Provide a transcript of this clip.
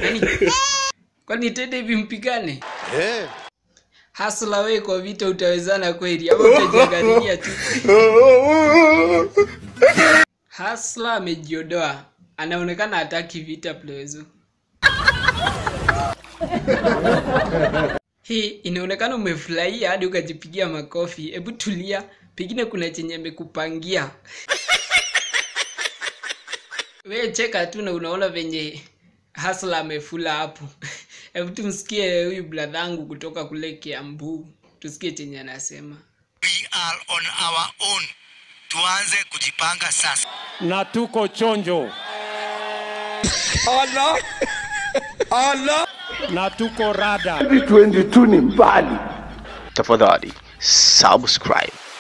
Nani? Kwani tende hivi mpigane? Eh. Hasla we kwa vita utawezana kweli ama utajiangalilia tu? Hasla amejiodoa. Anaonekana hataki vita plezo. Hii inaonekana umefurahia hadi ukajipigia makofi. Hebu tulia, pengine kuna chenye amekupangia. We cheka tu na unaona venye Hasla amefula hapo. Hebu tumsikie huyu bradhangu kutoka kule Kiambu, tusikie chenye anasema. We are on our own. Tuanze kujipanga sasa. na tuko chonjo na tuko rada tafadhali subscribe